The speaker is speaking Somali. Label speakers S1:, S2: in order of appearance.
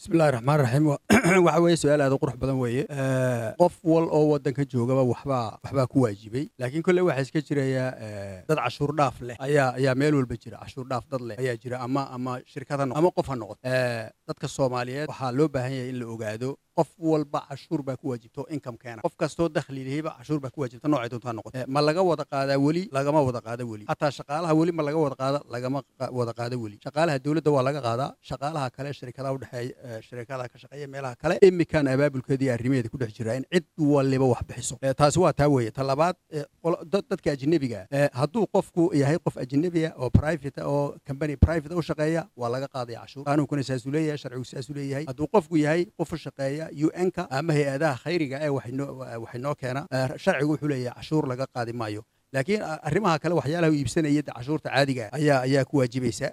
S1: bismillahi raxmaan raxiim waxa weeye su-aal aad u qurux badan weeye qof wal oo waddanka joogaba waxbaa waxbaa ku waajibay laakiin kolley waxaa iska jiraya dad cashuur dhaaf leh ayaa ayaa meel walba jira cashuur dhaaf dad leh ayaa jira ama ama shirkad ha noqo ama qof ha noqoto dadka soomaaliyeed waxaa loo baahan yahay in la ogaado qof walba cashuur baa ku waajibto income keena qof kastoo dakhli lehayba cashuur baa ku waajibta noocay doonta ha noqoto ma laga wada qaadaa weli lagama wada qaada weli hataa shaqaalaha weli ma laga wada qaada lagama wada qaada weli shaqaalaha dowladda waa laga qaadaa shaqaalaha kale shirkadaha udhexeeya shirkadaha ka shaqeeya meelaha kale imikan abaabulkeeda iyo arrimaheeda ku dhex jira in cid waliba wax bixiso taasi waa taa weeye ta labaad dadka ajnebiga hadduu qofku yahay qof ajnebiya oo private oo company private u shaqeeya waa laga qaadaya cashuur qaanuunkuna saasuu leeyahay sharcigu saasuu leeyahay hadduu qofku yahay qof u shaqeeya un-ka ama hay-adaha khayriga ee waxay noo keena sharcigu wuxuu leeyahay cashuur laga qaadi maayo laakiin arrimaha kale waxyaalaha u iibsanaya cashuurta caadiga ayaa ayaa ku waajibaysa